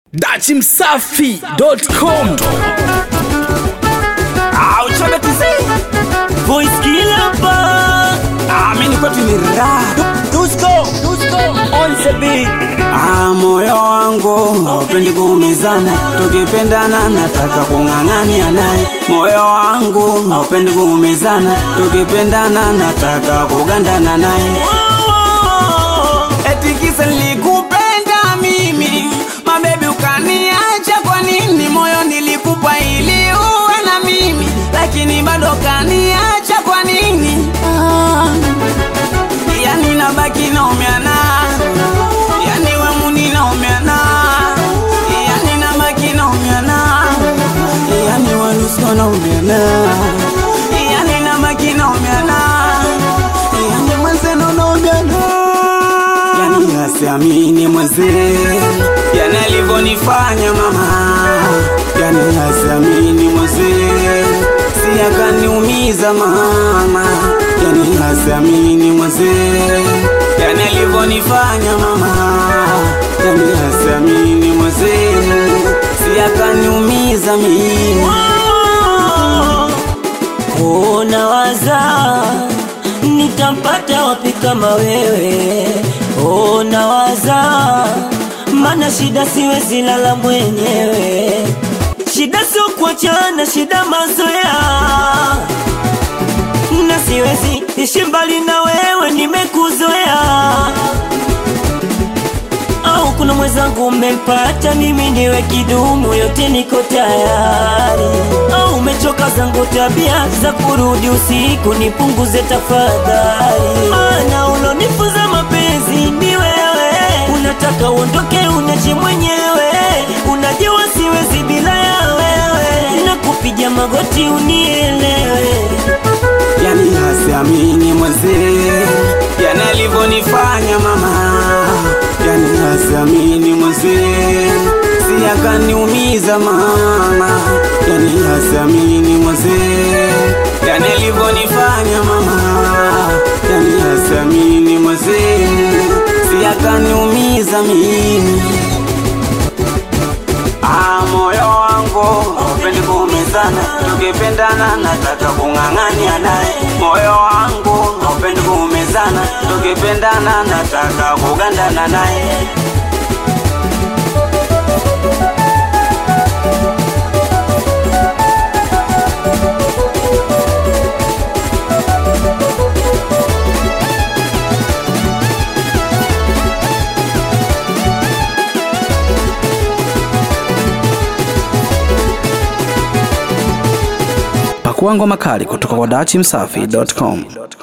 dachimsafi.com Auchobe kizi Voice killer pa Amini kwetu ni raha Dusko Dusko On the beat Ah moyo wangu haupendi kuumizana tukipendana nataka kung'ang'ania naye moyo wangu haupendi kuumizana tukipendana nataka kugandana naye eti kisa nilikupenda mimi mabebi ukaniacha kwa nini moyo nilikupa ili uwe na mimi lakini bado kaniacha kwa nini ah. yani nabaki naumiana yani wemuni naumiana yani nabaki naumiana yani walusko naumiana yani nabaki naumiana yani mwenzeno naumiana yani asiamini mwenzee yani alivyonifanya mama yani asiamini mwenzee si akaniumiza mama yani asiamini mwenzee yani alivyonifanya mama yani asiamini mwenzee si akaniumiza mimi Oh, nawaza nitampata wapi kama wewe? Oh, nawaza mana shida siwezi lala mwenyewe. Shida sio kuachana, shida mazoea, na siwezi ishi mbali na wewe, nimekuzoea au kuna mwenzangu umempata, mimi niwe kidumu, yote niko tayari. Au umechoka zangu tabia za kurudi usiku, nipunguze tafadhali. Ana ulonifunza mapenzi ni wewe, unataka uondoke unache mwenyewe, unajua siwezi bila ya wewe, nakupiga magoti unielewe. yani asiamini mwenzee yani alivyonifanya mama yani asiamini mwenzee si akaniumiza mama yani asiamini mwenzee yani alivyonifanya mama yani asiamini mwenzee si akaniumiza mimi Ah, moyo wangu upendi kuumizana, tukipendana nataka kung'ang'ania naye. Moyo wangu upendi kuumizana, tukipendana nataka kugandana naye. pakua ngoma kali kutoka kwa dachimsafi.com